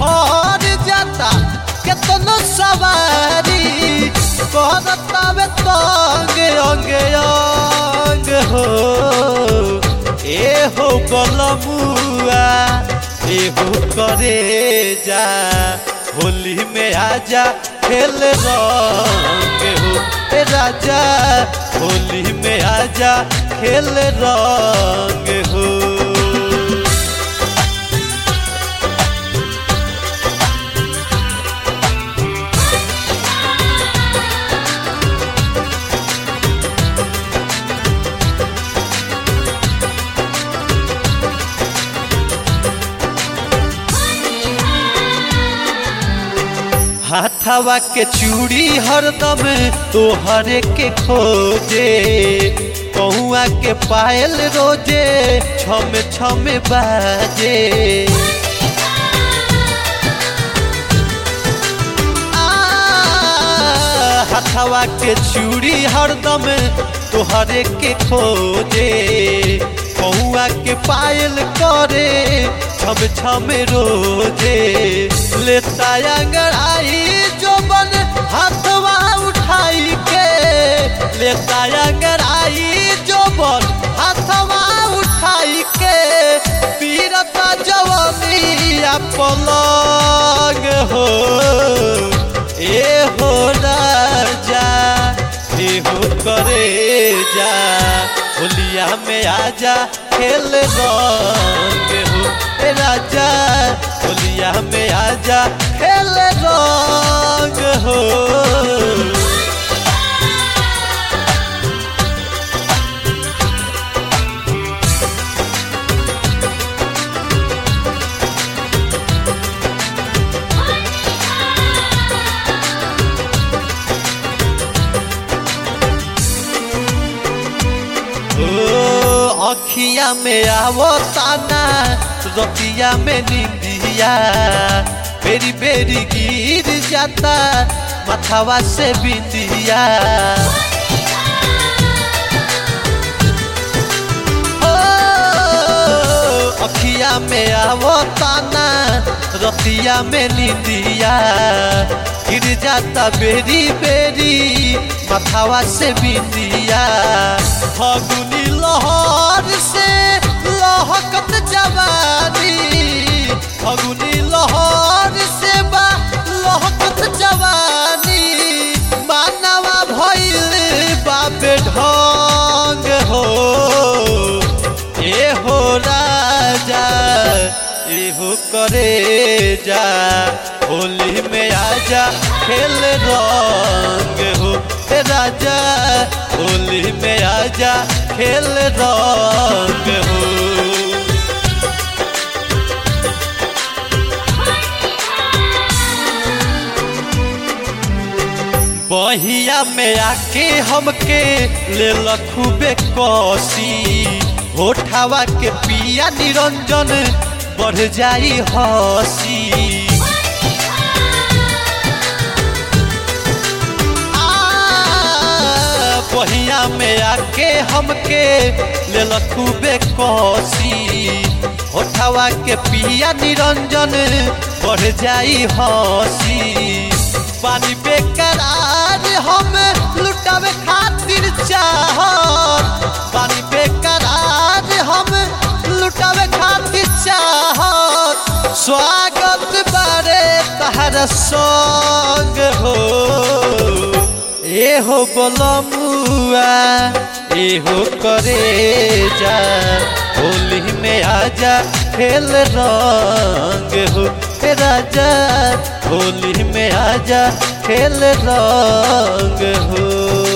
भर जाता केतनो सवारी कहतावे तंग अंगे अंग हो ए हो गलमुआ ए हो करे जा होली में आजा खेल रंग हो ए राजा होली में आजा खेल रंग हो हाथवा के चूड़ी हरदम तोहरे के खोजे कहुआ के पायल रोजे छम छम बाजे आ, हाथवा के चूड़ी हरदम तोहरे के खोजे कहुआ के पायल करे छम छम रोजे लेता अंगड़ाई जो बन हाथवा उठाई के लेता अंगड़ाई जो बन हाथवा उठाई के पीरता जवनिया पलंग हो ए हो राजा ए हो करे जा होलिया में आजा खेल रंग हो ए राजा होलिया में आजा खेल रंग हो ओ अखिया में आवो ताना रतिया में निंदिया बेरी बेरी गिर जाता मथावा से बिंदिया ओ, अखिया में आवो ताना रतिया में निंदिया गिर जाता बेरी बेरी मथावा से बिंदिया फगुनी लहर से लहकत जवानी फगुनी लहर से बा लहकत जवानी मानवा भइल बाबे ढंग हो ए हो राजा ए हो करे जा होली में आजा खेल रंग हो ए राजा होली में आजा खेल रंग हो बहिया में आके हमके ले खूबे कसी होठावा के पिया निरंजन बढ़ जाई हसी आ, बहिया में आके हमके ले खूबे कसी होठावा के पिया निरंजन बढ़ जाई हसी पानी बेकरार हम लुटावे खातिर चाहत पानी बेकरार हम लुटावे खातिर चाहत स्वागत बारे तहर संग हो ए हो बोलमुआ ए हो करे जा होली में आजा खेल रंग हो ए राजा होली में आजा खेल रंग हो